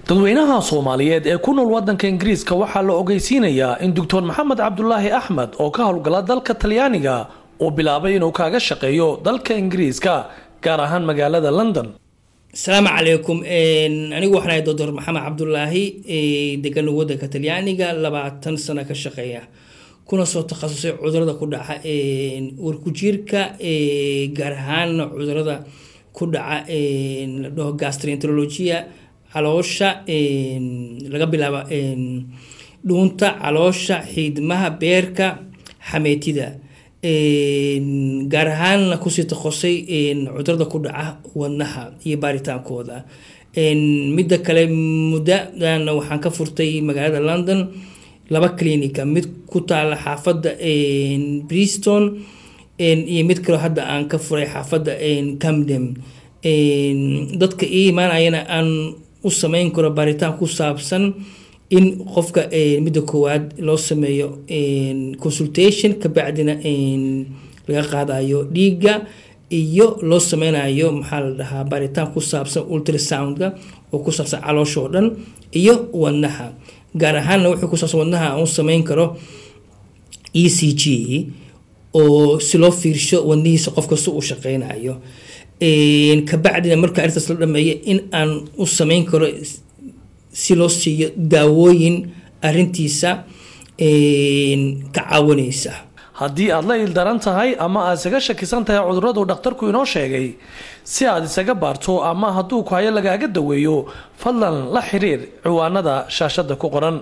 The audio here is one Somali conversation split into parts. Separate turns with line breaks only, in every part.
dadweynaha soomaaliyeed ee ku nool wadanka ingiriiska waxaa la ogeysiinayaa in doctor maxamed cabdulaahi axmed oo ka howlgala dalka talyaaniga uu bilaabay inuu kaaga shaqeeyo dalka ingiriiska gaar ahaan magaalada london
asalaamu calaykum anigu waxaan ahay doctor maxamed cabdulaahi degan wadanka talyaaniga labaatan sano ka shaqeeya kuna soo takhasusay cudurada ku dhaca warkujiirka gaar ahaan cudurada ku dhaca la dhaho gastroenterologia caloosha laga bilaabo dhuunta caloosha xiidmaha beerka xameetida gaar ahaanna kusii takosay cudurada ku dhaca wadnaha iyo baaritaankooda midda kale muddadan waxaan ka furtay magaalada london laba clinica mid ku taala xaafadda briston iyo mid kaleo hadda aan ka furay xaafadda camden dadka ii imaanayana aan u sameyn karo baaritaan ku saabsan in qofka midda koowaad loo sameeyo consultation kabacdina laga qaadayo dhiigga iyo loo sameynayo maxaa la dhahaa baaritaan ku saabsan ultrasoundka oo ku saabsan caloosha oo dhan iyo wadnaha gaar ahaanna wuxuu ku saabsan wadnaha aan u sameyn karo e c g oo si loo fiirsho wadnihiisa qof kasta uu shaqeynayo kabacdina marka arrintaas la dhameeyo in aan u sameyn karo si loo siiyo daawooyin arintiisa ka caawinaysa
haddii aad la ildaran tahay ama aad isaga shakisan tahay cuduradu dhakhtarku inoo sheegay si aad isaga baarto ama hadduu ku hayo lagaaga daweeyo fadlan la xiriir ciwaanada shaashada ku qoran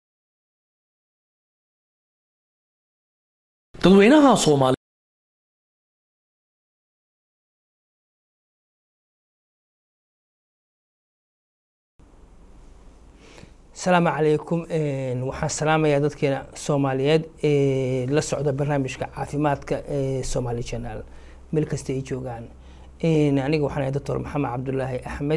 dadweynaha soomaali
asalaamu calaykum waxaan salaamayaa dadkeena soomaaliyeed ee la socda barnaamijka caafimaadka ee somaali channel meel kasta ay joogaan aniga waxaan ahay doctor maxamed cabdulaahi axmed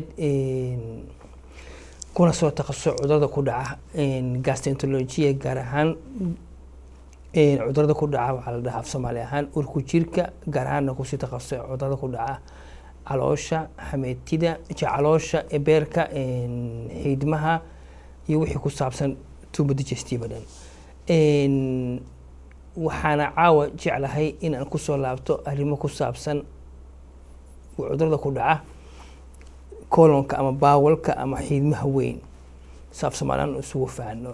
kuna soo takhasusay cudurada ku dhaca gastroenterologia gaar ahaan cudurada ku dhaca waxaa la dhahaa af soomaali ahaan urku jirka gaar ahaanna kusii takhasusay cudurada ku dhaca caloosha xameetida caloosha beerka xiidmaha iyo wixii ku saabsan tuuba digestiva dhan waxaana caawa jeclahay in aan kusoo laabto arrimo ku saabsan cudurada ku dhaca colonka ama baawalka ama xiidmaha weyn saaf soomaalaan isugu faano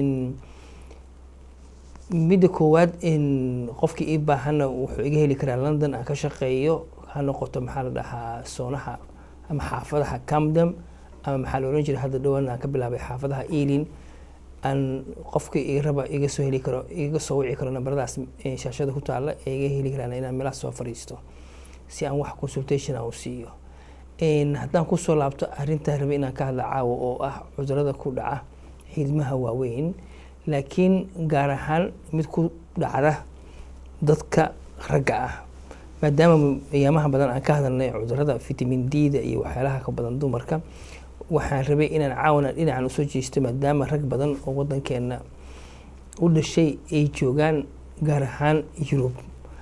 midda koowaad qofkii ii baahana wuxuu iga heli karaa london aan ka shaqeeyo ha noqoto maxaa la dhahaa soonaha ama xaafadaha camdam ama maxaa la ohan jiray hadda dhawaan aan ka bilaabay xaafadaha ealin aan qofka iga raba iga soo heli karo iga soo wici karo nambaradaas shaashada ku taala ee iga heli karaan inaan meelahaas soo fariisto si aan wax consultation aan u siiyo haddaan kusoo laabto arrintaa rabe inaan ka hadla caawa oo ah cudurada ku dhaca xiidmaha waaweyn laakiin gaar ahaan mid ku dhacda dadka ragga ah maadaama ayaamaha badan aan ka hadalnay cudurada vitamin d da iyo waxyaalaha ka badan dumarka waxaan rabay inaan caawana dhinacan usoo jeesto maadaama rag badan oo wadankeena u dhashay ay joogaan gaar ahaan yurub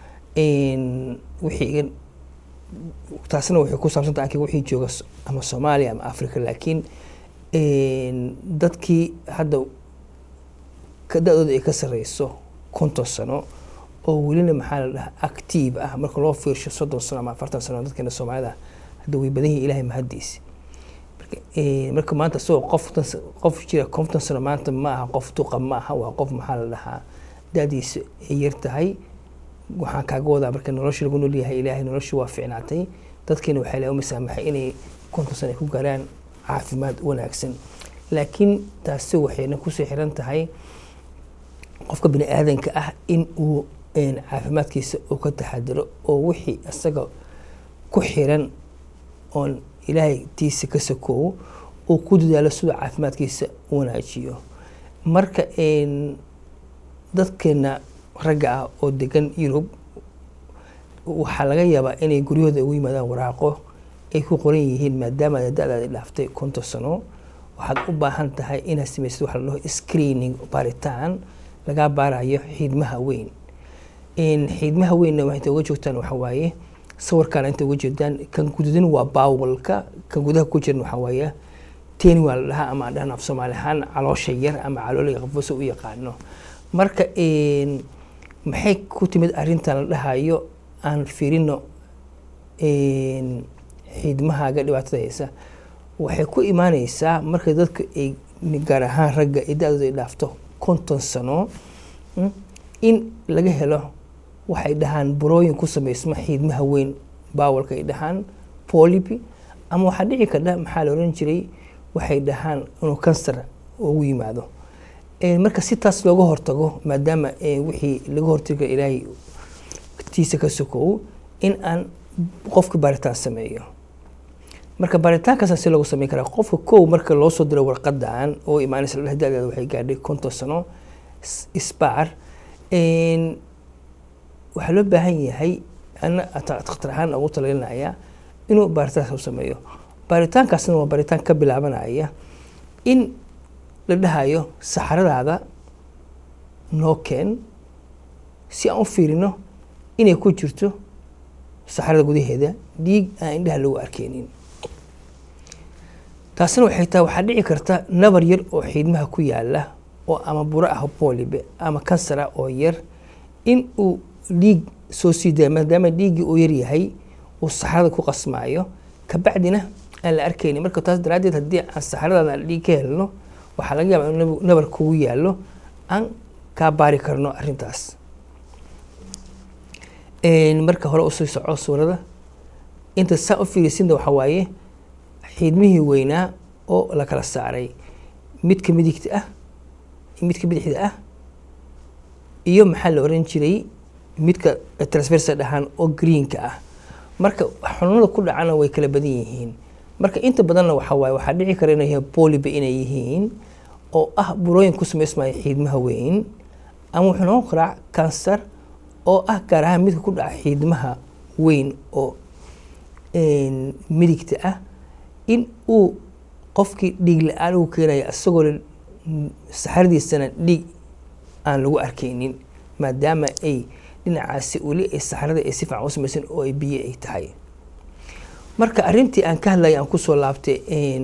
wixii taasna waxay ku saabsanta anki wixii jooga ama soomaaliya ama africa laakiin dadkii hadda da-dooda ay ka sareyso konton sano oo welina maxaa la dhahaa active ah marka loo fiirsho soddon sano ama afartan sano dadkeena soomaalida hadda way badan yihin ilahay mahadiis marka maanta isagoo qof qof jira konton sano maanta ma aha qof duqa ma aha waa qof maxaa la dhahaa da-diisa ay yar tahay waxaan kaaga wadaa marka nolosha lagu noolyahay ilaahay nolosha waa ficnaatay dadkeena waxaa la masaamaxay inay konton sano ay ku gaaraan caafimaad wanaagsan laakiin taasi waxayna kusoo xiran tahay qofka bini aadanka ah in uu caafimaadkiisa uu ka taxadiro oo wixii isaga ku xiran oon ilaahay tiisa ka sakoowo uu ku dadaalo siduu caafimaadkiisa u wanaajiyo marka dadkeena ragga ah oo degan yurub waxaa laga yaabaa inay guryahooda ugu yimaadaan waraaqo ay ku qoran yihiin maadaama da-daada dhaaftay konton sano waxaad u baahan tahay inaad samaysid waxa la dhaho screening baaritaan lagaa baarayo xiidmaha weyn xiidmaha weynna waxay inta uga joogtaan waxa waaye sawirkaana inta uga jeedaan kan gududan waa baawalka kan gudaha ku jiran waxa waaye teeni waa la dhahaa ama aan dhahna af soomaali ahaan caloosha yar ama calooliga qafose u yaqaano marka maxay ku timid arrintan la dhahayo aan fiirino xiidmahaaga dhibaatada haysa waxay ku imaaneysaa marka dadka ay gaar ahaan ragga ay da-dooda ay dhaafto konton sano in laga helo waxay dhahaan burooyin ku sameysma xiidmaha weyn baawalka ay dhahaan polipi ama waxaa dhici kardha maxaa la oran jiray waxay dhahaan inuu kansar ugu yimaado marka si taas looga hortago maadaama wixii laga hortaga ilaahay tiisa ka sokow in aan qofka baaritaan sameeyo marka baaritaankaasa si loogu sameyn karaa qofka kow marka loo soo diro warqadan oo imaanaysa la da-deeda waxay gaadhay konton sano isbaar waxaa loo baahan yahay ana dakhtar ahaan ugu talalinaya inuu baaritaankaas u sameeyo baaritaankaasna waa baaritaan ka bilaabanaya in la dhahayo saxaradaada noo keen si aan u fiirino inay ku jirto saxarada gudaheeda dhiig aan indhaha lagu arkeynin taasina waxay tahay waxaa dhici karta nabar yar oo xiidmaha ku yaala oo ama buro ah boolibe ama kansar ah oo yar in uu dhiig soo sii daaya maadaama dhiiggii uu yaryahay uu saxarada ku qasmaayo kabacdina aan la arkeynin marka taas daraaddeed haddii aan saxaradaada aan dhiig ka helno waxaa laga yaabaa in nabar kugu yaallo aan kaa baari karno arrintaas marka hore usii soco suurada inta saa u fiirisinta waxaa waaye xiidmihii weynaa oo la kala saaray midka midigta ah midka bidixda ah iyo maxaa la oran jiray midka transversa dhahaan oo greenka ah marka xanuunada ku dhacana way kala badan yihiin marka inta badanna waxaa waaye waxaa dhici kara inay yihiin poliba inay yihiin oo ah burooyin ku samaysmaya xiidmaha weyn ama wuxuu noqon karaa kansar oo ah gaar ahaan midka ku dhaca xiidmaha weyn oo midigta ah in uu qofkii dhiig la-aan uu keenayo isagoo saxaradiisana dhiig aan lagu arkeynin maadaama ay dhinacaasi weli ay saxarada ay si fiican u samaysan oo ay biyo ay tahay marka arrintii aan ka hadlaya aan kusoo laabtay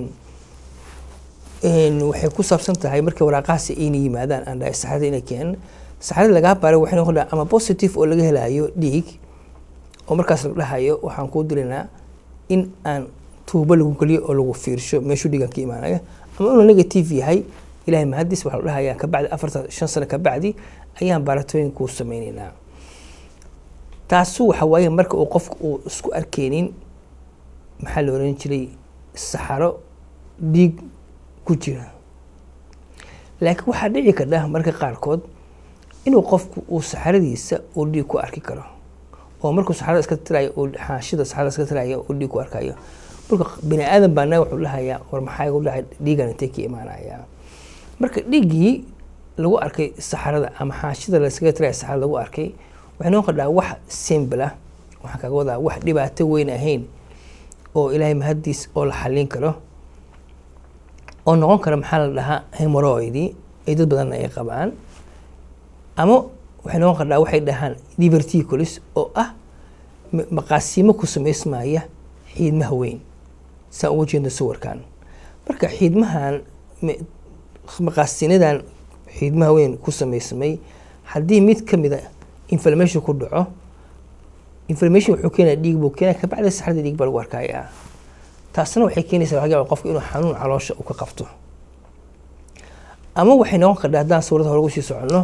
waxay ku saabsan tahay markii waraaqahaasi ayna yimaadaan aan dhahay saxarada inay keenan saxarada lagaa baaray waxay noqon dhaha ama positive oo laga helayo dhiig oo markaas la dhahayo waxaan kuu dirinaa in aan tuubo lagu geliyo oo lagu fiirsho meeshuu dhiigan ka imaanaya ama inuu negative yahay ilahay mahadis waxaa la dhahayaa kabacdi afartan shan sano kabacdi ayaan baaratooyin kuu sameyneynaa taasu waxa waaye marka uu qofku uu isku arkeynin maxaa la oran jiray saxaro dhiig ku jira laakiin waxaa dhici kardha marka qaarkood inuu qofku uu saxaradiisa uu dhiig ku arki karo oo markuu saxarada iska tirayo uu xaashida saxarada iska tirayo uu dhiig ku arkayo marka bini aadan baa naga wuxuu dhahayaa war maxaa igu dhacay dhiigan intee ka imaanaya marka dhiiggii lagu arkay saxarada ama xaashida laskaga tiraya saxarada lagu arkay waxay noqon kardhaa wax simple ah waxaan kaga wadaa wax dhibaato weyn ahayn oo ilaahay mahadiis oo la xallin karo oo noqon kara maxaa la dhahaa hemoroidi ay dad badanna ay qabaan ama waxay noqon kardhaa waxay dhahaan diverticulis oo ah maqaasiimo ku samaysmaya xiidmaha weyn saan uga jeedno sawirkan marka xiidmahan maqaasinadan xiidmaha weyn ku samaysmay haddii mid ka mida inflammation ku dhaco inflammation wuxuu keenaya dhiig buu keenaya kabacdi saxarada dhiig baa lagu arkayaa taasna waxay keenaysaa laga yaaba qofka inuu xanuun caloosha uu ka qabto ama waxay noqon kardhaa haddaan sawirada hore ugu sii soconno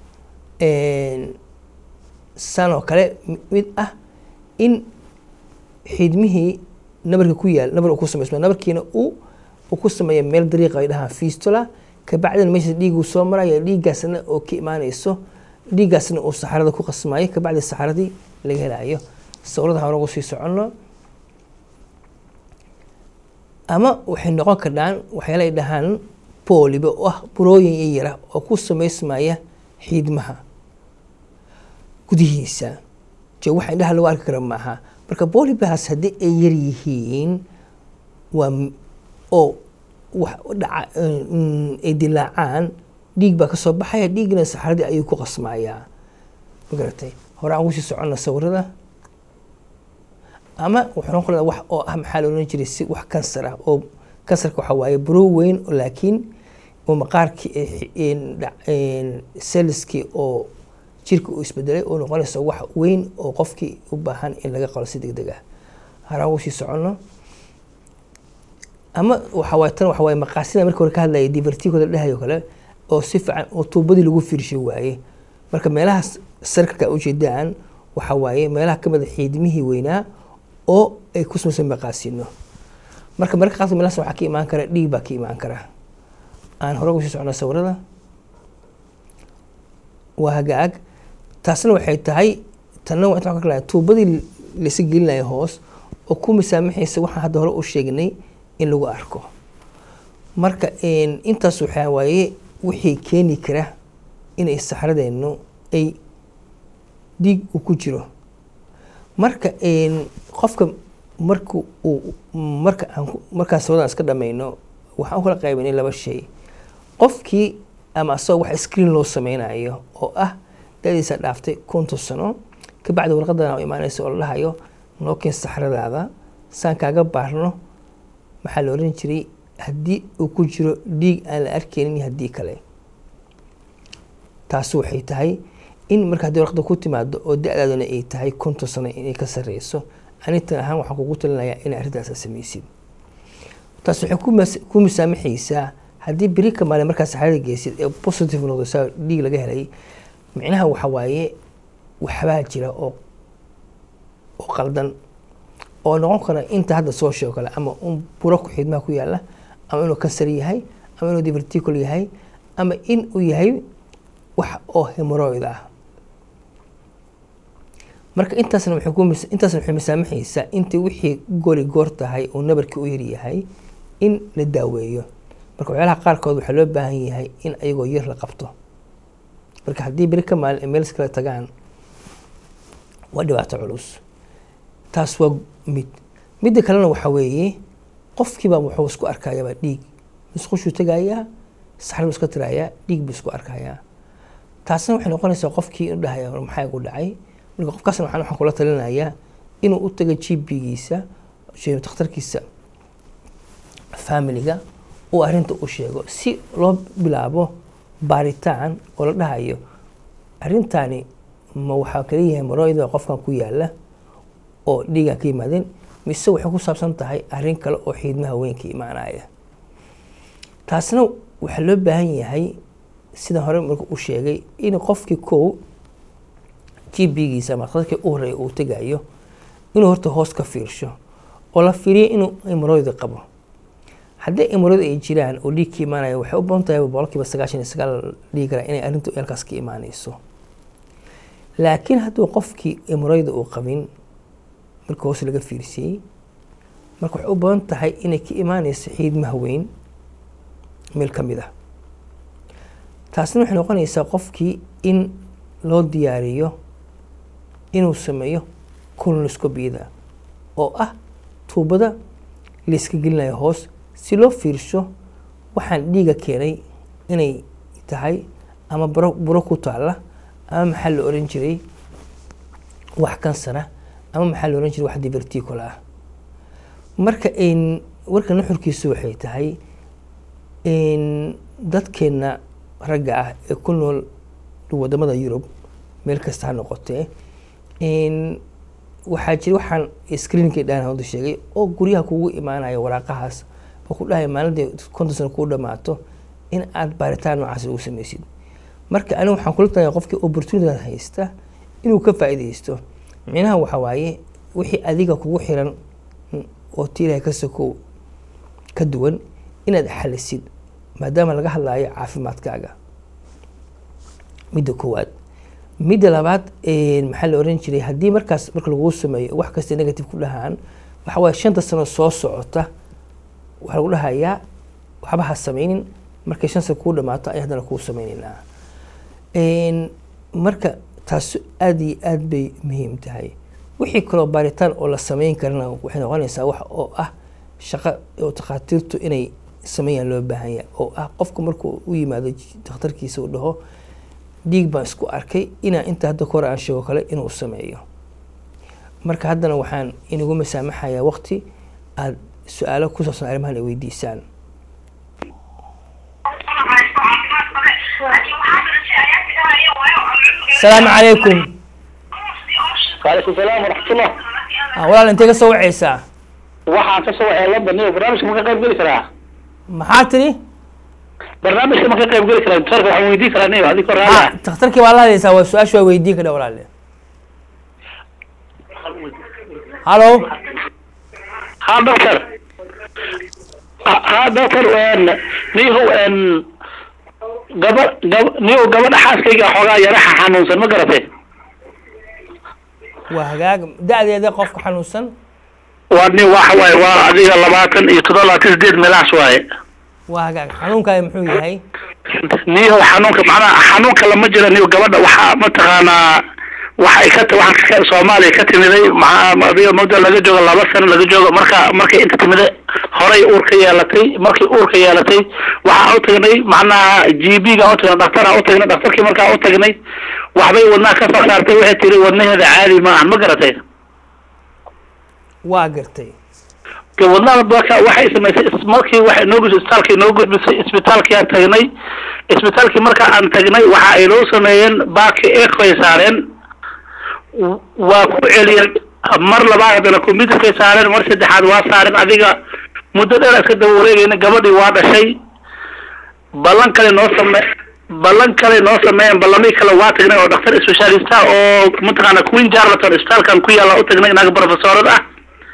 san oo kale mid ah in xiidmihii nabarka ku yaal nabar uu ku samaysma nabarkiina uu uu ku sameeya meel dariiqa ay dhahaan fistula kabacdina meesha dhiiguu soo maraya dhiiggaasna oo ka imaanayso dhiiggaasna uu saxarada ku qasmaayo kabacdi saxaradii laga helayo sawirada hore ugu sii soconno ama waxay noqon kardhaan waxyaala ay dhahaan booliba oo ah burooyin yayara oo ku samaysmaya xiidmaha gudihiisa je waxa indhaha lagu arki kara maaha marka boolibahaas haddii ay yar yihiin waa oo wax dhaca ay dilaacaan dhiig baa kasoo baxaya dhiigna saxaradii ayuu ku qasmayaa magaratay hore aan kusii soconna sawirada ama wuxuu noqon karaa wax oo ah maxaa la oran jiray si wax kansar ah oo
kansarka waxaa waaye buro weyn laakiin oo maqaarkii selliskii oo jirka uu isbedelay oo noqonaysa wax weyn oo qofkii u baahan in laga qalo si deg deg ah haraa ugu sii soconno ama waxawaaye tan waxawaaye maqaasida markii hore ka hadlaya divertigoda dhahayo kale oo si fiican oo tuubadii lagu fiirshay waaye marka meelahaas sarkalka ujeedaan waxa waaye meelaha ka mid a xiidmihii weynaa oo ay ku samaysan maqaasino marka marka qaarkood meelahaas waxaa ka imaan kara dhiig baa ka imaan kara aan hore ugu sii socno sawirada waa hagaag taasna waxay tahay tanna waa intaan ka kala tuubadii laysa gelinayo hoos oo ku misaamaxaysa waxaan hadda hore u sheegnay in lagu arko marka intaas waxaa waaye wixii keeni kara inay saxradeennu ay dhiig uu ku jiro marka qofka marka uu marka aan markaas sawadan iska dhamayno waxaan u kala qaybanay laba shay qofkii ama asagoo wax screen loo sameynayo oo ah dadiisa dhaaftay konton sano kabacdi warqadan imaanaysa oo la dhahayo noo keen saxradaada saan kaaga baarno maxaa la oran jiray haddii uu ku jiro dhiig aan la arkeynin haddii kale taasi waxay tahay in marka haddii warqada ku timaado oo da-daaduna ay tahay konton sano inay ka sarreyso anitan ahaan waxaan kugu talinayaa inay arrintaasa samaysid taas waxay ku misaamaxaysaa haddii beri ka maalin markaa saxrada geysid ee positive noqdo saa dhiig laga helay micnaha waxa waaye waxbaa jira oo oo qaldan oo noqon kara inta hadda soo sheego kale ama un buro ku xidmaha ku yaala ama inuu kansar yahay ama inuu diverticul yahay ama in uu yahay wax oo hemoroid ah marka intaasna waxay ku intaasna waxay misaamaxaysaa intii wixii gori goor tahay oo nabarkii u yaryahay in la daaweeyo marka waxyaalaha qaarkood waxaa loo baahan yahay in ayagoo yar la qabto marka haddii beri ka maalin ay meels kala tagaan waa dhibaato culus taas waa mid midda kalena waxaa weeye qofkiiba wuxuu isku arkayaaba dhiig musqushuu tegayaa saxar buu iska tirayaa dhiig buu isku arkayaa taasna waxay noqonaysaa qofkii inu dhahaya maxaa igu dhacay marka qofkaasna waxaan waxaan kula talinayaa inuu u tago g p-giisa takhtarkiisa familiga uu arrinta u sheego si loo bilaabo baaritaan oo la dhahayo arrintani ma waxaa kala yahay maroida qofkan ku yaala oo dhiigan ka yimaadeen mise waxay ku saabsan tahay arrin kale oo xiidmaha weynka imaanaya taasna waxaa loo baahan yahay sida hore marka u sheegay in qofkii kow g b-giisa ama dadkii u horeeya uu tegayo inuu horta hoos ka fiirsho oo la fiiriyo inuu imoroidi qabo haddii imoroid ay jiraan oo dhiig ka imaanaya waxay u badan tahay boqolkiiba sagaashan iyo sagaal dhigi karaa inay arrintu eelkaas ka imaanayso laakiin hadduu qofkii imoroida uu qabin marka hoos laga fiirsiyey marka waxay u badan tahay inay ka imaanayso xiidmaha weyn meel ka mid ah taasna waxay noqonaysaa qofkii in loo diyaariyo inuu sameeyo colonoscopiyada oo ah tuubada layska gelinayo hoos si loo fiirsho waxaan dhiiga keenay inay tahay ama buro buro ku taalla ama maxaa la oran jiray wax kansara ama maxaa la oran jiray wax diverticul ah marka warka nuxurkiisu waxay tahay dadkeenna ragga ah ee ku nool wadamada yurub meel kasta ha noqotee waxaa jira waxaan screenkii dhaan hawda sheegay oo guryaha kugu imaanaya waraaqahaas oo ku dhahaya maalintii konton sano kuu dhamaato in aad baaritaan noocaas ugu sameysid marka aniga waxaan kula talaya qofkii opportunitygan haysta inuu ka faa'iidaysto micnaha waxa waaye wixii adiga kugu xiran oo ti ilahay ka sokow ka duwan inaad xalisid maadaama laga hadlayo caafimaadkaaga midda koowaad midda labaad maxaa la oran jiray haddii markaas marka laguu sameeyo wax kasta negative ku dhahaan waxa waaye shanta sano soo socota waxaa lagu dhahayaa waxba ha sameynin markay shan sano kuu dhamaato ay haddana kuu sameyneynaa marka taas aada iyo aad bay muhiim tahay wixii kaloo baaritaan oo la sameyn karana waxay noqonaysaa wax oo ah shaqo oo takhaatiirtu inay sameeyaan loo baahan yahay oo ah qofka markuu u yimaado dakhtarkiisa uu dhaho dhiig baan isku arkay inaa inta hadda kahor aan sheego kale inuu sameeyo marka haddana waxaan inagu masaamaxayaa waqti aad su-aalo ku saabsan arrimahan ay weydiisaan asalaamu calaykum
waalaikum salaam waraxmatullah
Ah, walaal intee ka soo wacaysaa
waxaan ka soo waxay london iyo barnaamijka ma ka qayb geli karaa
maxaa tiri
barnaamijka ma ka qayb geli karaa doctorka waxaan weydiin karaa niyo adiko raali
Ah, takhtarkii baa la hadlaysaa waa su-aasha waa weydiin kadha walaale hallo
ha doctor Ha- ha doctor niyo gaba gaba niyo gabadha xaaskayga xoogaa yaraxa xanuunsan ma garatay
waa hagaag da-deeda qofka xanuunsan
waa ni waxa waaye waa adiga labaatan iyo toddoba labaatan sideed meelahaas waaye
waa hagaag xanuunkaaga muxuu yahay
niyo xanuunka macnaha xanuunka lama jira niyo gabadha waxaa mataqaanaa waxay ka t- waxaan ka soomaaliya ka timiday maxaa adiga muddo laga joogo laba sano laga joogo marka markay inta timida horay uur ka yeelatay markay uur ka yeelatay waxaan u tagnay macnaha g b ga u tagnay dhakhtaraan u tagnay dhakhtarkii markaan u tagnay waxbay wadnaha ka soo saartay waxay tiri wadnaheeda caadi ma ahan ma garatay
waa gartay
de wadnaha marka waxay samaysay is- markii waxay noo gudbisay isbitaalkii noo gudbisay isbitaalkii aan tagnay isbitaalkii marka aan tagnay waxa ay noo sameeyeen baaki ecoy saareen w- waa ku celiyeen mar labaad haddana computerkay saareen mar saddexaad waa saareen adiga muddo dheer iska daba wareegayna gabadhii waa dhashay ballan kale noo same ballan kale noo sameeyeen ballamii kale waa tagnay oo dhakhtar specialista oo mataqaana queen jarlaton isbitaalkan ku yaalla u tagnay naga professorad ah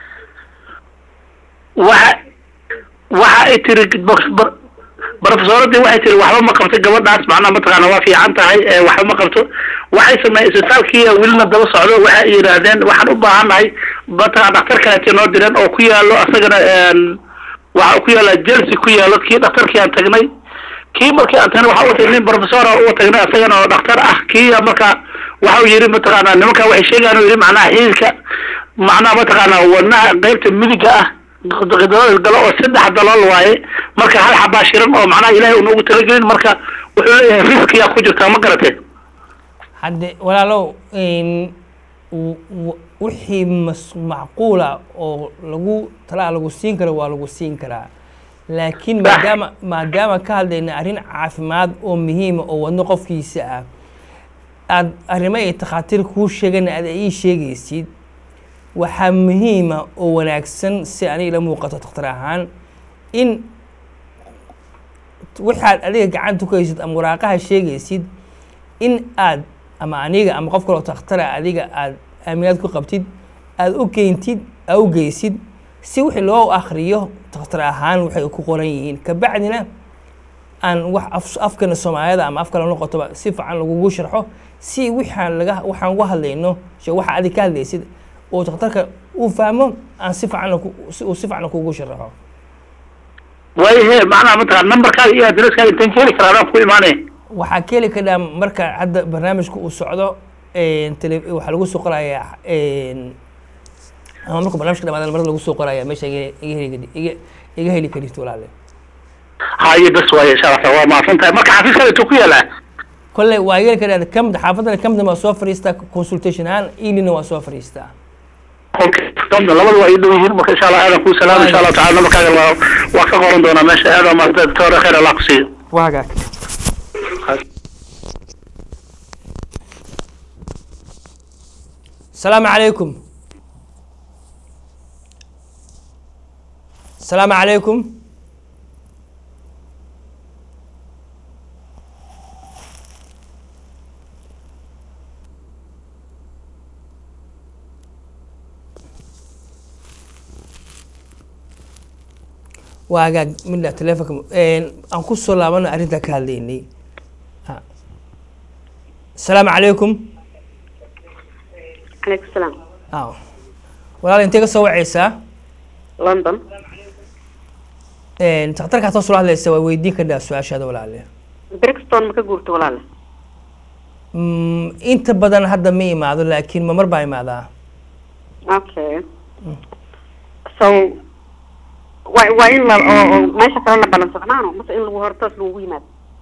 waxa waxa ay tiri bo- bo- professoradii waxay tiri waxba ma qabto gabadhaas macnaha mataqaana waa fiican tahay ee waxba ma qabto waxay sameeyeen isbitaalkii welina daba socdo waxa ay yidhaahdeen waxaan u baahannahay mataqana dhakhtar kaleete noo direen oo ku yaallo asagana een, waxa ku yaalla jelsi ku yaallo kii dhakhtarkii aan tagnay kii markii aan tagnay waxa u tagnay nin professora u tagnay asagana oo dhakhtar ah kii marka waxa uu yidhi mataqaana nimanka waxay sheegaan uu yidhi macnaha xiilka macnaha mataqaana wadnaha qeybta midiga ah dalool galo oo saddex dalool waaye marka hal xabaa shiran oo macnaha ilaahay unagu talagelin marka wuxuu leeyahay riskiyaa ku jirtaa ma garatee
hadde walaalow n w- w- wixii mas- macquula oo lagu talaa lagu siin karo waa lagu siin karaa laakiin maadaama maadaama ka hadlayna arrin caafimaad oo muhiima oo wadno qofkiisa ah aad arrimo ay takhaatiir kuu sheegana aad ii sheegaysid waxaa muhiima oo wanaagsan si aniga ila muuqato takhtar ahaan in waxaad adiga gacanta ku haysid ama waraaqaha sheegaysid in aad ama aniga ama qof kaloo takhtara adiga aad aaminaad ku qabtid aad u keentid aad u geysid si wixii loo akhriyo takhtar ahaan waxay ku qoran yihiin kabacdina aan wax af- afkana soomaalida ama af kale noqotoba si fiican lagugu sharxo si waxaan laga waxaan uga hadlayno she waxa adiga ka hadlaysid oo takhtarka uu fahmo aan si fiican si uu si fiican kugu sharaxo
waayahe macnaha mataqana numberkaaga iyo adresskaaga intaan ka heli karaa adaan ku imaanaya
waxaa ka heli kadhaa marka hadda barnaamijka uu socdo tele waxaa lagu soo qorayaa ama marka barnaamijka dhamaada marada lagu soo qoraya meesha iga iga heli kadi- iga iga heli karito walaale
haye bas waaye insha allah waa mahadsan tahay marka xafiiskaada intuu ku yaalaa
kolley waa iga heli kadhaa kamda xaafadana kamda waa soo fadhiistaa consultation ahaan ilina waa soo fadhiistaa
okay domna labada waa ii dhow yihiin marka insha allah aadan kuu salaam insha allahu tacala numberkaaga waa waa ka qoran doonaa meesha aad waa mahadsan doctor khayr allah ku siiyo
waa hagaag السلام عليكم السلام عليكم waagaag midna telefonka aan ku soo laabano arrinta ka hadlaynay Ha. asalaamu calaykum
عليكم السلام
aw walaal intee ka soo wacaysaa
لندن
takhtarkaad soo sula hadlaysa waa weydiin kadhaa su-aashaada walaale
بريكستون ما كقولت ولا لا
Mm, inta badan hadda ma imaado laakiin mamar baa imaadaa
اوكي so waa waa in la oo oo meesha kale la balansado maano mase in lagu hortoos lagu yimaado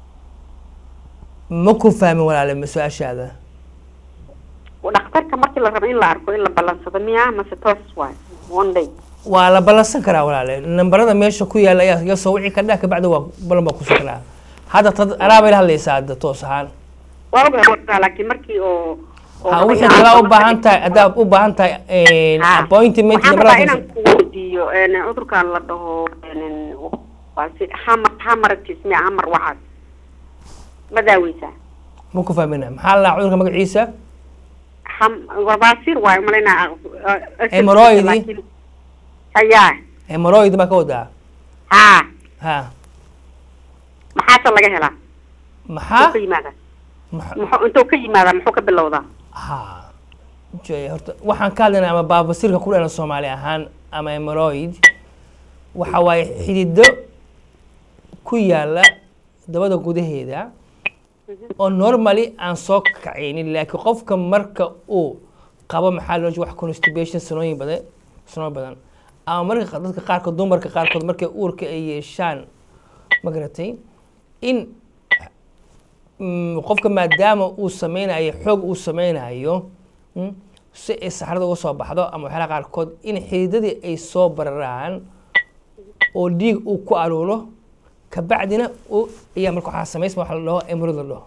ma ku fahmin walaale ma su-aashaada
dhakhtarka markii la rabo in la arko in la balansado miya mase toos waay one day
waa la ballansan karaa walaale nambarada meesha ku yaala ayaa iga soo wici kardhaa kabacdi waa ballan baa kusoo karaa hadda tad anaa bay la hadlaysaa hadda toos ahaan
waa ogahay waa laakiin markii oo oo
ha
raba
wixii
inaan-
kalaa u baahan tahay haddaad u baahan tahay
Ha.
appointment
waxaan rabaa
nambarada
inaan ku weydiiyo een, cudurkan la dhaho een, waa si hamar hamaratis miya hamar waxaas ma daaweysaa
ma ku fahmina maxaa la dhahaa cudurka magaciisa
ham waa baasiir waayo malaynaa
Hemorrhoid?
hayaa
hemorrhoid baa ka wadaa
ha
ha
maxaase laga helaa
maxaa
muxuu ka yimaadaa
Maxa-
muxuu intuu ka yimaadaa muxuu ka bilowdaa
ha jooya horta waxaan ka hadlaynaa ama baabasirka ku dhalan soomaali ahaan ama hemorrhoid waxa waaye xidido ku yaala dabada gudaheeda oo normally aan soo kacaynin laakiin qofka marka uu qabo maxaa loo wax constipation sanooyin badan sanooyin badan ama marka qa- dadka qaarkood dumarka qaarkood markay uurka ay yeeshaan ma garatay in mm, qofka maadaama uu sameynayo xoog uu sameynayo mm, si ay saxrada uga soo baxdo ama waxyaalaha qaarkood in xididadii ay soo bararaan oo dhiig uu ku aruuro kabacdina uu ayaa marka waxaa samaysma waxa la dhaho emerald la dhaho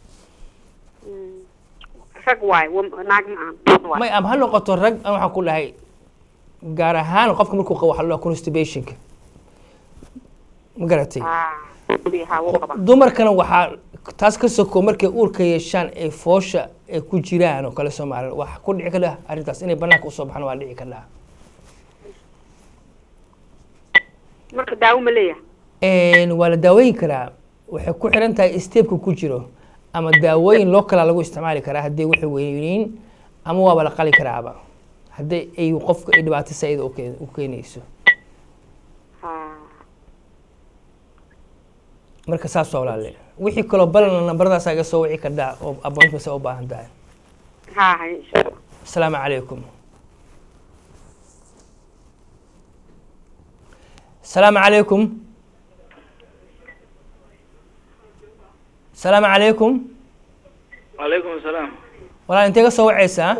rag waayo wa- naag ma aan dad waayo.
may ama ha noqoto rag an waxaan ku dhahay gaar ahaan qofka markuu qabo waxa la dhaho constipationka ma garatay
Ah, ha wuu qabaa
dumarkana waxaa taas ka soko markay uurka yeeshaan ay foosha ay ku jiraan oo kale soomaaliya wax ku dhici kadhaa arrintaas inay banaanka usoo baxaan waa dhici kadhaa
marka daawo ma leeyahay
waa la daaweyn karaa waxay ku xiran tahay steepka ku jiro ama daawooyin loo kalaa lagu isticmaali karaa hadday waxay weyniin ama waaba la qali karaaba hadday ay qofka ay dhibaato saa-ida u keen- u keenayso
ha
marka saas waa walaale wixii kaloo balan nambaradaas iga soo wici kardhaa oo appointment u baahan tahay
ha hay insha allah
asalaamu calaykum asalaamu calaykum asalaamu calaykum
calaykum asalaam
walaal intee ka soo wacaysaa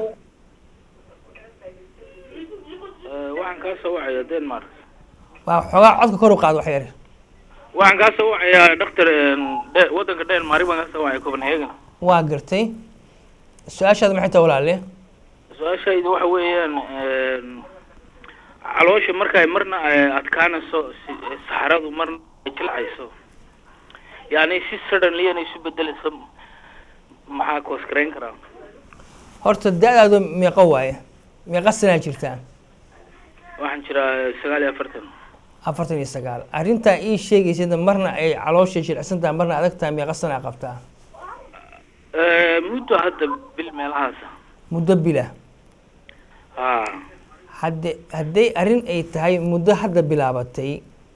Eh, waxaan kaa soo wacayaa denmark
waa xoogaa codka kor u qaad wax yar
waxaan kaa soo wacayaa doctor de- waddanka denmark baan kaa soo wacaya copenhagen
waa gartay su-aashaada maxay tahay walaale
su-aashaydu waxa weeyaan caloosha markay marna ay adkaanayso si- saxaradu marna ay jilcayso yani si suddenly inay isu bedelayso maxaa koosgareyn karaa
horta da-daadu meeqo waaye meeqa sanaa jirtaa
waxaan jiraa sagaal iyo afartan
afartan iyo sagaal arrintaa ii sheegaysada marna ay caloosha jilicsan tahay marna adag tahay meeqa sanaa qabtaa
Eh, muddo hadda bil meelahaas
muddo bila
ha
hadde hadday arrin ay tahay muddo hadda bilaabatay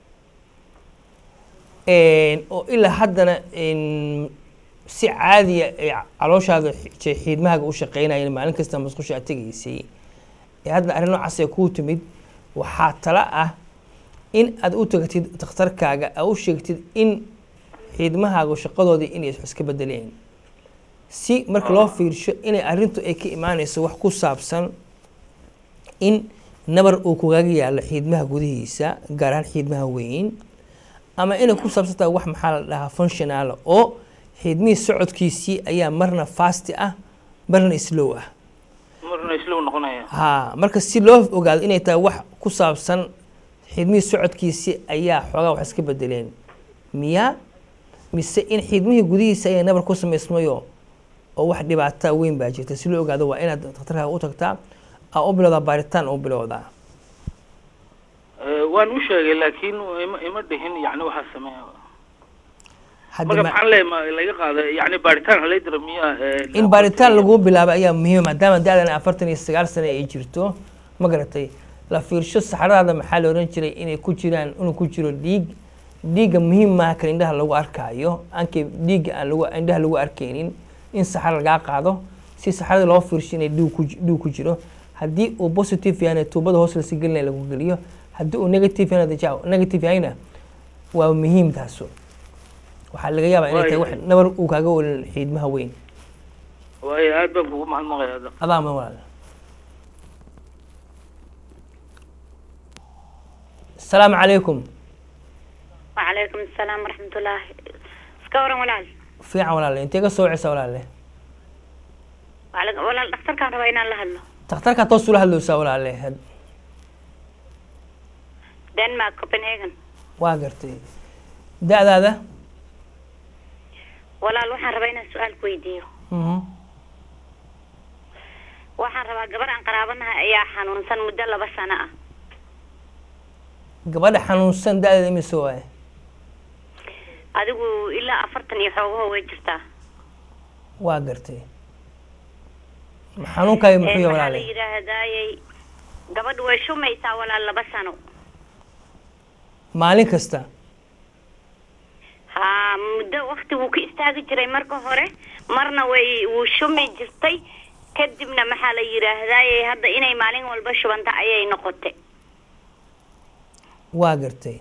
oo ilaa haddana n si caadiya ay calooshaada xi- xiidmahaaga u shaqeynayeen maalin kasta musqusha aad tegaysay ee haddana arrin noocaas ay kuu timid waxaa tala ah in aad u tagatid dhakhtarkaaga aad u sheegtid in xiidmahaaga shaqadoodii inay is iska bedeleen si marka loo fiirsho inay arrintu ay ka imaanayso wax ku saabsan in nabar uu kugaga yaalo xiidmaha gudihiisa gaar ahaan xiidmaha weyn ama inay ku saabsan tahay wax maxaa la dhahaa functional oo xiidmihii socodkiisii ayaa marna fasti ah marna slow ah
marna islow noqonaya
ha marka si loo ogaado inay tahay wax ku saabsan xiidmihii socodkiisii ayaa xoogaa wax iska bedeleen miya mise in xiidmihii gudihiisa ayaa nabar ku samaysmayo oo wax dhibaata weyn baa jirta si loo ogaado waa inaad dhakhtarkaaga u tagtaa aa u bilowdaa baaritaan u bilowdaa
Eh, waan u sheegay laakiin ima ima dhihin yani waxaa sameeya
hadda
marka
ma-
maxaan leeyahay ma laga qaada yani baaritaan halay dira miya eh,
in baaritaan lagu bilaabo ayaa muhiima maadaama da-dan afartan iyo sagaal sano ay jirto ma garatay la fiirsho saxradaada maxaa la oran jiray inay ku jiraan inuu ku jiro dhiig dhiigga muhiim maaha kan indhaha lagu arkaayo anke dhiigga aan lagu indhaha lagu arkaynin in saxro lagaa qaado si saxrada loo fiirsho inay dhiig ku ji- dhiig ku jiro haddii uu positive yahayna tuubada hoos lasi gelinaya lagu geliyo haddii uu negative yahayna deja- negative yahayna waa muhiim taasu waxaa laga yaabaa inay tahay wax nabar uu kaaga welin xiidmaha weyn
waayo aad baan kugu mahadnaqaya
adaa ma walaal asalaamu calaykum
وعليكم السلام ورحمة الله سكورا ولا
fiican walaale intee ka soo wacaysaa walaale
ولا الدكتور كان رواينا الله هلو
takhtarkaa toos ula hadlowsaa walaale had-
دنمارك كوبنهاجن
waa gartay da-daada
ولا waxaan rabaa inaan su-aal ku weydiiyo
Mhm.
waxaan rabaa gabar aan qaraabanahay ayaa xanuunsan muddo laba sano ah
gabadha xanuunsan da-deeda imise waaye
adigu ilaa afartan iyo xoogaho way jirtaa
waa gartay xanuunkaayo muxuu
Ee,
yahay
waxaa la
walaale
yidhaahdaayey gabadhu way shumaysaa walaal laba sano
maalin kasta
haa muddo wakti wuu ka istaagi jiray marka hore marna way wuu shumi jirtay kadibna maxaa la yidhaahdaayey hadda inay maalin walba shubanta ayay noqotay
waa gartay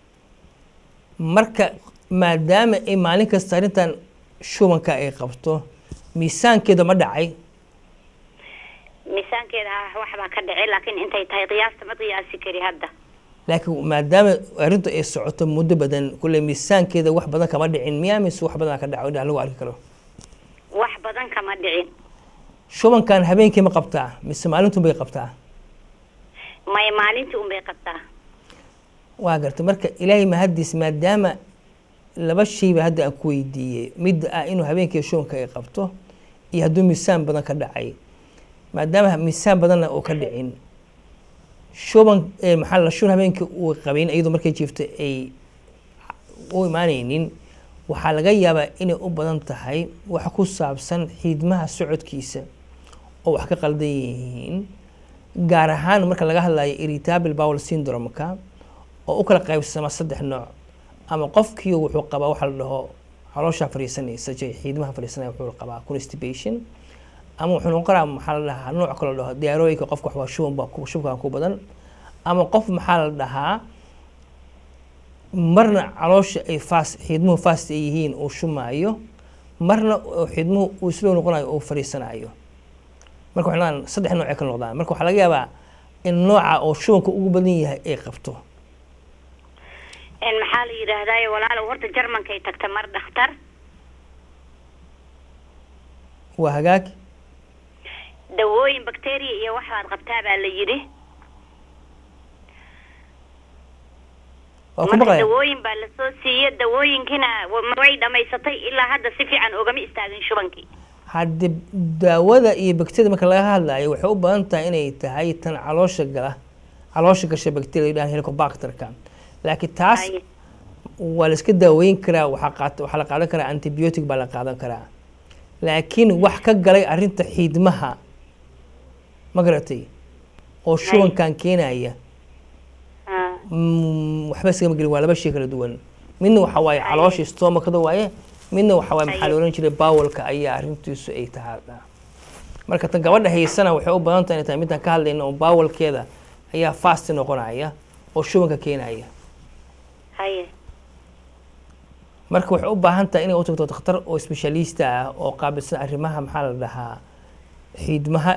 marka maadaama ay maalin kasta arrintan shubanka ay qabto miisaankeeda ma dhacay
miisaankeeda ha waxbaa ka dhacay laakiin intay tahay qiyaasta ma qiyaasi kari hadda
laakiin maadaama arrintu ay socoto muddo badan kulle miisaankeeda wax badan kama dhicin miyaa mise wax badan ka dhaco indhaha lagu arki karo
wax badan kama dhicin
shubankan habeenkii ma qabtaa mise maalintun bay qabtaa
may maalintii unbay qabtaa
waa gartay marka ilaahay mahadiis maadaama laba shayba hadda aan ku weydiiyey midda ah inuu habeenkii shubanka ay qabto iyo hadduu miisaan badan ka dhacay maadaama miisaan badanna uu ka dhicin shuban eh, maxaa la shun habeenkii uu qabin iyadoo markay jiifto ay u imaanaynin waxaa laga yaabaa inay u badan tahay wax ku saabsan xiidmaha socodkiisa oo wax ka qaldan yihiin gaar ahaan marka laga hadlayo irritable bowel syndrome-ka oo u kala qaybsama saddex nooc ama qofkii wuxuu qabaa waxa la dhaho caloosha fariisanaysa jay xiidmaha fariisanaya wuxuu qabaa constipation ama wuxuu noqon karaa maxaa la dhahaa nooc kale la dhaho diarrhea qof wax waa shuban baa ku shubkan ku badan ama qof maxaa la dhahaa marna caloosha ay fast xiidmuhu fast ay yihiin uu shumaayo marna oo xiidmuhu uu slow noqonayo uu fariisanayo marka waxay noqdaan saddex nooc ay kala noqdaan marka waxaa laga yaabaa in nooca oo shubanka ugu badan yahay ay qabto
En maxaa la yidhaahdaay walaalow horta jarmankay tagta mar dhakhtar
waa hagaag
dawooyin bacteria iyo waxbaad qabtaa baa la yidhi
waa ku
marka
maqlaya
dawooyin baa lasoo siiyey dawooyinkiina wa- way dhamaysatay ilaa hadda si fiican ogama istaagin shubankii
hadde daawada iyo bakteriyada marka laga hadlayo waxay u badan tahay inay tahay tan caloosha gala caloosha gasha bakteriya yidhahan helicobacterka laakiin taas
Haye.
waa la iska daaweyn karaa waxaa qaat- waxaa la qaadan karaa antibiotic baa la qaadan karaa laakiin wax ka galay arrinta xiidmaha ma garatay oo shubankan keenaya
Ah,
Mm, waxba iskama gelin waa laba shay kala duwan midna waxa waaye caloosha stomakada waaye midna waxa waaye maxaa la oran jiray bawalka ayaa arrintiisu ay tahay marka tan gabadha haysana waxay u badan tahay inay tahay midaan ka hadlayna oo bawalkeeda ayaa fast noqonaya oo shubanka keenaya
haye
marka waxay u baahan tahay inay u tagto dhakhtar oo specialista ah oo qaabilsan arrimaha maxaa la dhahaa xiidmaha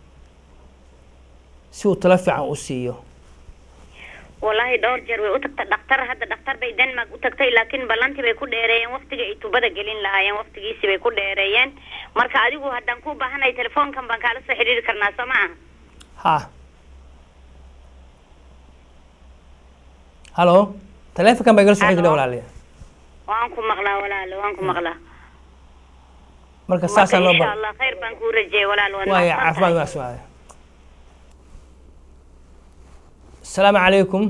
si uu talo fiican u siiyo
wallaahi dhowr jeer way u tagta dhakhtar hadda dhakhtar bay denmark u tagtay laakiin ballantii bay ku dheereeyeen waqtiga ay tubada gelin lahaayeen waqtigiisii bay ku dheereeyeen marka adigu haddaan ku baahanahay telefoonkan baan kaala soo xidhiiri karnaa soo ma aha
ha halo taleefonkan baa igala soo xigdha
Hello.
walaaliya
waan ku maqlaa walaalo waan ku maqlaa
marka
marka
saasaa noo
insha
ba
allah khayr baan kuu rajeeyay walaal waad
waaya
mahadsan
caafimaad
tahay.
waa su'aale asalaamu calaykum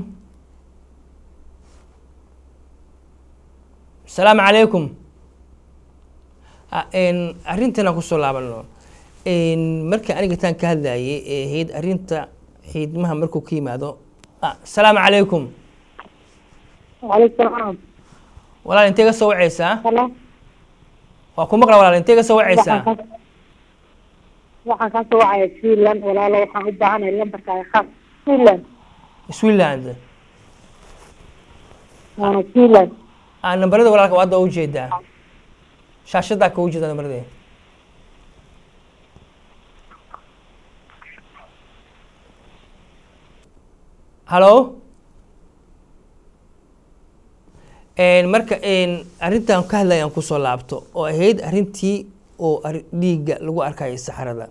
asalaamu calaykum Ah, een, arrintan aan kusoo laabano Een, markii aniga taan ka hadlayay ee ahayd arrinta xiidmaha markuu ka yimaado Ah, asalaamu calaykum
وعليكم السلام
walaal intee ka soo wacaysaa
هلا
waa ku maqla walaal intee ka soo wacaysaa
waxaan ka soo wacaya Finland walaalo waxaan u baahanahay lambarkaaga khaas Finland
switzerland
waana Finland
ah nambarada walaalka waa hadda u jeedaa shaashadaa ka u jeedaa nambaradee halo Een, marka een, arrintan ka hadlaya aan kusoo laabto oo ahayd arrintii oo arri- dhiigga lagu arkayay saxarada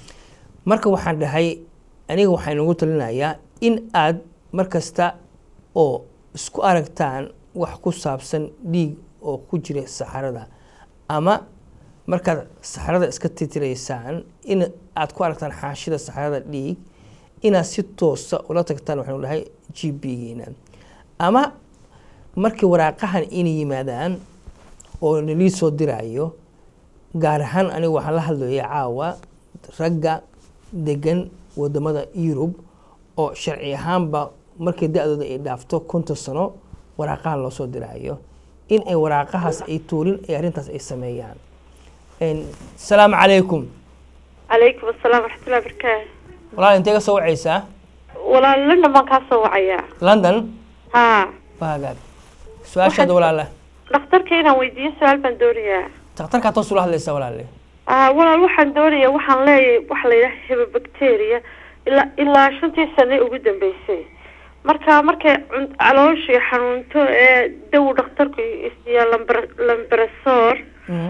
marka waxaan dhahay aniga waxaan ugu talinayaa in aad mar kasta oo isku aragtaan wax ku saabsan dhiig oo ku jira saxarada ama markaad saxarada iska titiraysaan in aad ku aragtaan xaashida saxarada dhiig inaad si toosa ula tagtaan waxaanu dhahay g b geena ama markii waraaqahan inay yimaadaan oo nalii soo diraayo gaar ahaan anigu waxaan la hadlaya caawa ragga degan wadamada yurub oo sharci ahaanba markii da-dooda ay dhaafto konton sano waraaqahan loo soo diraayo in ay waraaqahaas ay tuulin ay arrintaas ay sameeyaan Een, salaamu calaykum
calaykum asalaam waraxmatullahi barakaatu
walaal intee ka soo wacaysaa
walaal london baan kaa soo wacayaa
london
haa
baagaag su-aashaada walaala
dhakhtarka inaan weydiiyo su-aal baan doonayaa
dhakhtarkaa toos ula hadlaysaa walaale
ah walaal waxaan doonayaa waxaan leeyahay waxa la yidhaha hebabacteria ilaa ilaa shantii sane ugu dambeysay marka markay cun- calooshii xanuunto ee daw dhakhtarku isiiya lambar lambarasor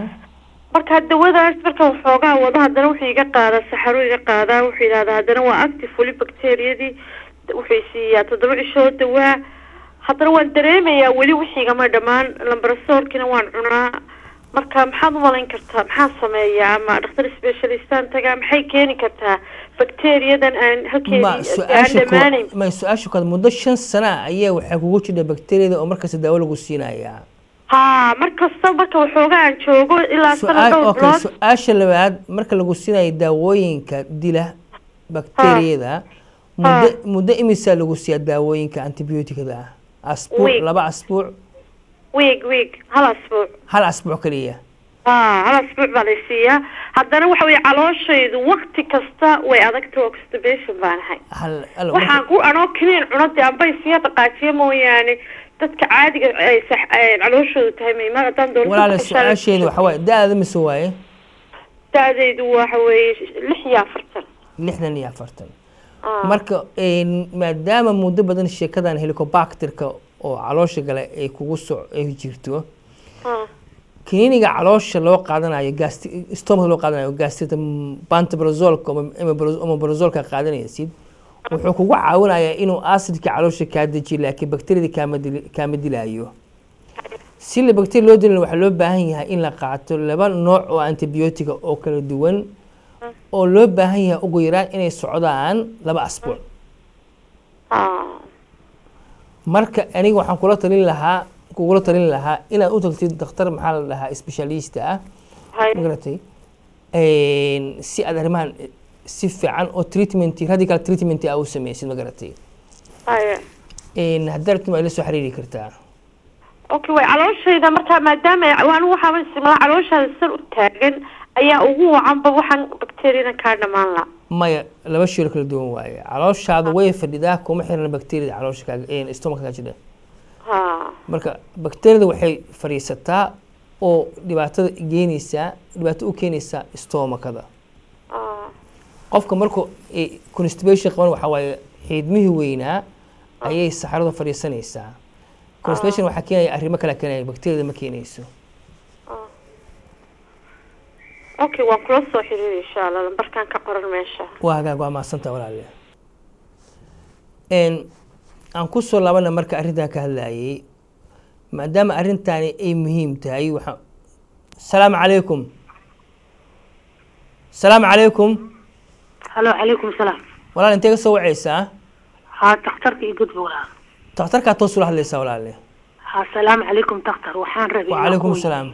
marka dawadaas marka waxoogaa wado haddana wuxuu iga qaadaa saxaro iga qaadaa wuxuu yidhahdaa haddana waa active weli bacteriyadii wuxuu siiyaa toddoba cishoo dawaa haddana waan dareemayaa weli wixiigama dhammaan lambarasooorkiina waan cunaa marka maxaad u malayn kartaa maxaan sameeyaa ama dhakhtar specialistaan tagaa maxay keeni kartaa bacteriyadan aan
ma
halkeedii aan
su-aasha
dhammaanayn
ko- ma su-aasha kood muddo shan sana ah ayaa waxaa kugu jira bakteriyada oo markasta daawo lagu siinayaa
haa mar kasta marka waxoogaa aan joogo ilaa sana
su-aal
dhowr
okay
bilood
su-aasha labaad marka lagu siinayo daawooyinka dila bakteriyada muddo muddo imisaa lagu siiyaa daawooyinka antibiyootikada ah asbuuc
Week.
laba asbuuc
wiig wiig hal asbuuc
hal asbuuc kaliya
haa hal asbuuc baa lay siiyaa haddana waxa weye calooshaydu wakti kasta way adagta oxidation baan ahay
hal hal-
waxaan ku anoo kiniin cunade amba isiya dhaqaajiyo mooyaane dadka caadiga ay sax- ay calooshoodu tahay mayma haddaan doonto
walaale
ku xishaan-
su-aasheeda waxaa waaye da-da mise waaye
da-daydu waxa weeye lix iyo afartan
lixdan iyo afartan marka een, maadaama muddo badan sheekadan helicobacterka oo caloosha gale ay kugu so ay jirto
Ah.
kiniiniga caloosha loo qaadanayo gasti stomach loo qaadanayo gastrita pantobrazolka omeprazolka qaadanaysid wuxuu kugu caawinayaa inuu acidka caloosha kaa dejiyo laakiin bakteriyada kaama dili kaama dilaayo si la bakteriya loo dilin waxaa loo baahan yahay in la qaato laba nooc oo antibiyootiga oo kala duwan oo loo baahan yahay ugu yaraan inay socdaan laba asbuuc
Ah.
marka aniga waxaan kula talin lahaa kugula talin lahaa inaad u tagtid dhakhtar maxaa la dhahaa specialista ah
Hay.
magaratay Een, si aad arrimahan si fiican oo treatment radical treatment ah u sameysid magaratay
Haya.
Een, haddaad rabtid waa ila soo xiriiri kartaa
okay way calooshayda marka maadaama anigu waxaa simla calooshaada san u taagan ayaa ugu wacanba waxaan bacteriyadan kaa dhamaan la
maya laba shiro kala duwan waaye calooshaada way fadhidaa kuma xiran bakteriyada caloosha kaaga stomach kaa jira
ha
marka bakteriyada waxay fadhiisataa oo dhibaatada geenaysaa dhibaato u keenaysaa stomakada
Ah.
qofka markuu eh, constipation qaban waxaa waaye xiidmihii weynaa ayay saxaradu fadhiisanaysaa constipation waxaa keenaya arrimo kale keenaya bakteriyada ma keenayso
okay waan kula soo xiriiri insha allah lambarkan ka qoran meesha
waa hagaag waa mahadsanta walaale Een, aan kusoo laabana marka arrintan ka hadlayay maadaama arrintaani ay muhiim tahay waxaa salaamu calaykum salaamu calaykum
halo calaykum salaam
walaal intee ka soo wacaysaa
haa takhtarka iyo gudba walaal
takhtarkaa toos ula hadlaysaa walaale
haa salaamu calaykum takhtar waxaan rabay inaan
wacalaykum
ku-
salaam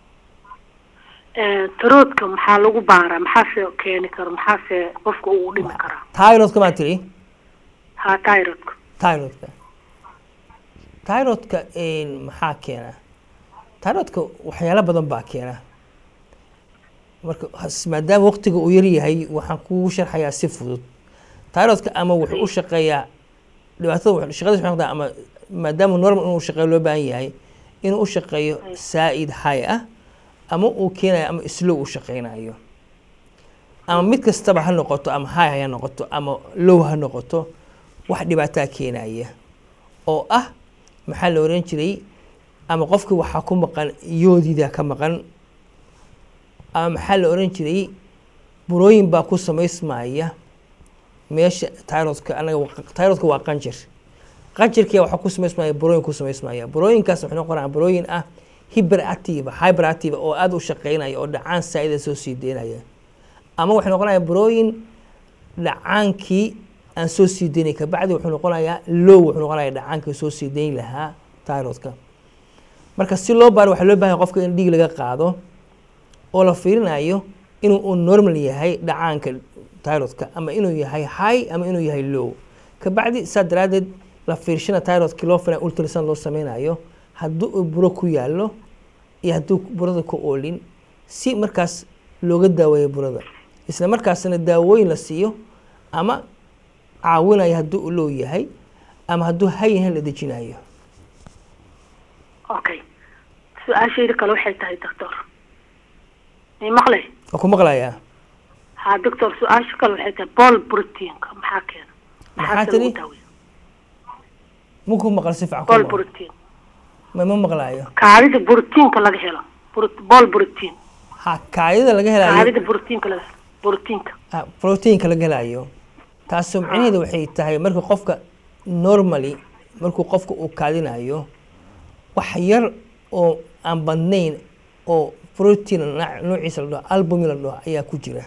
Eh, taroodka maxaa lagu baaraa maxaase keeni karo maxaase qofka uu dhimi karaa
tyrodka maa tiri
haa tyrodka
tyrodka tyrodka een, maxaa keena tyrodka waxyaalo badan baa keena marka has- maadaama waqtiga uu yaryahay waxaan kugu sharxayaa si fudud tyrodka ama wuxuu u shaqeeyaa dhibaatada wuxuu- shaqadiisa waxay noqdaa ama maadaama normal inuu shaqeeyo loo baahan yahay inuu u shaqeeyo saa'id high ah ama uu keenayo ama slow u shaqeynayo ama mid kastaba ha noqoto ama high ha noqoto ama low ha noqoto wax dhibaataa keenaya oo ah maxaa la oran jiray ama qofkii waxaa ku maqan yoodida ka maqan ama maxaa la oran jiray burooyin baa ku samaysmaya meesha tyrodka anaga tyrodka waa qanjir qanjirkia waxaa ku samaysmaya burooyin ku samaysmaya burooyinkaas waxay noqonayaan burooyin ah hyperactive hyperactive oo aada u shaqeynaya oo dhacaan saa'ida soo sii deynaya ama waxay noqonayaan burooyin dhacaankii aan soo sii deynay kabacdi wuxuu noqonayaa low wuxuu noqonaya dhacaankii soo sii deyn lahaa tyrodka marka si loo baaro waxaa loo bahanya qofka in dhiig laga qaado oo la fiirinayo inuu uu normal yahay dhacaanka tyrodka ama inuu yahay high ama inuu yahay low kabacdi saa daraadeed la fiirshana tyrodki loo fina ultrasound loo sameynayo haddii uu buro ku yaallo iyo hadduu burada ku oolin si markaas looga daaweeyo burada isla markaasna daawooyin la siiyo ama caawinayo haddii uu low yahay ama hadduu hay yahay la dejinayo
okay su-aashayda kale waxay tahay doctor may maqlay
waa ku maqlayaa
ha doctor su-aasha kale waxay tahay bol proteinka maxaa keena
Maxaa
maxaase
tiri?
lagu daaweeya
ma ku maqal si fiican ku
bol
maqal.
protein
ma ma maqlaayo
kaadida proteinka laga helo Pro- bol protein
ha kaadida laga helayo
kaadida proteinka laga proteinka
ah, proteinka laga helayo taasoo micnaheedu waxay tahay marka qofka normally markuu qofka uu kaadinayo wax yar oo aan badnayn oo protein nooc- noociisa la dhaho albumin la dhaho ayaa ku jira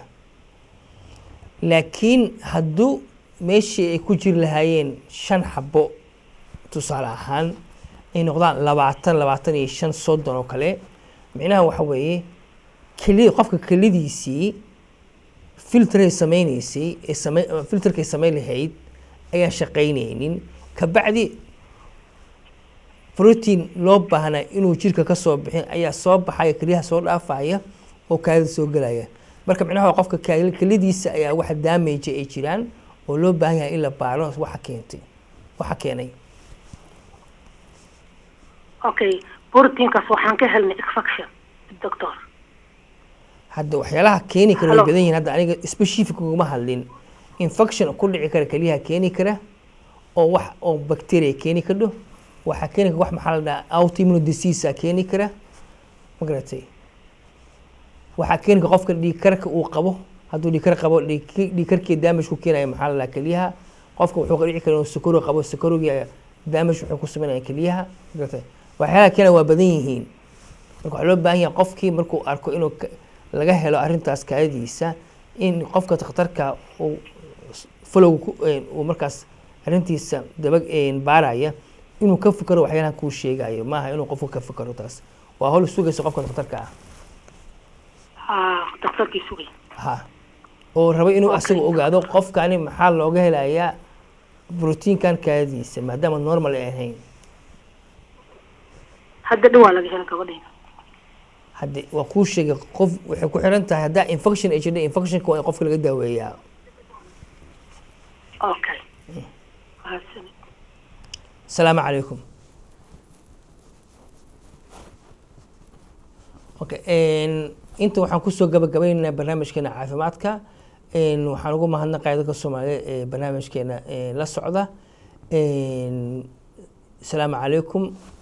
laakiin hadduu meeshii ay ku jiri lahaayeen shan xabo tusaale ahaan ay noqdaan labaatan labaatan iyo shan soddon oo kale micnaha waxa weeye keli qofka kelidiisii filtray sameynaysay ee same filterkay samayn lahayd ayaan shaqaynaynin kabacdi protein loo baahnaa inuu jirka ka soo bixin ayaa soo baxaya keliyaha soo dhaafaya oo kaadida soo gelaya marka micnaha waa qofka kaali- kelidiisa ayaa wax damage ay jiraan oo loo baahan yahay in la baaro waxa keentay waxa keenay
okay proteinkaas waxaan ka helnay infection doctor
hadda waxyaalaha keeni kara way
Hello.
badan yihiin hadda aniga specific uguma hadlin infection ku dhici kara keliyaha keeni kara oo wax oo bacteria keeni kardho waxaa keeni kara wax maxaa la dhahaa autoimmune disease a keeni kara ma garatay waxaa keeni kara qofka dhiigkarka uu qabo hadduu dhiigkar qabo dhiig- dhiigkarkii damage ku keenaya maxaa la dhahaa keliyaha qofka wuxuu ka dhici kara inuu sukaro qabo sukarogii damage wuxuu ku sameynaya keliyaha ma garatay waxyaalaha keena waa badan yihiin marka waxaa loo baahan yahay qofkii markuu arko inuu ka- laga helo arrintaas kaadidiisa in qofka dhakhtarka uu s- follow ku- een, uu markaas arrintiisa daba een, baaraya inuu ka fikero waxyaalahan kuu sheegayo maaha inuu qofku ka fikero taas waa howl sugaysa qofka dhakhtarka ah
ha doctorkii sugay
ha oo rabo inuu asaga ogaado qofkani maxaa looga helayaa brotiinkan kaadidiisa maadaama normal ay ahayn
hadda dhawaa laga hela gabadhayda
hadde waa kuu sheegay qof waxay ku xiran tahay haddaa infection ay jirta infectionka waa in qofka laga daaweeyaa
okay mahadsanid
asalaamu calaykum okay n inta waxaan kusoo gabagabaynaynaa barnaamijkeena caafimaadka n waxaan ugu mahadnaqaya dadka soomaaliyeed ee barnaamijkeena eh, la socda n asalaamu calaykum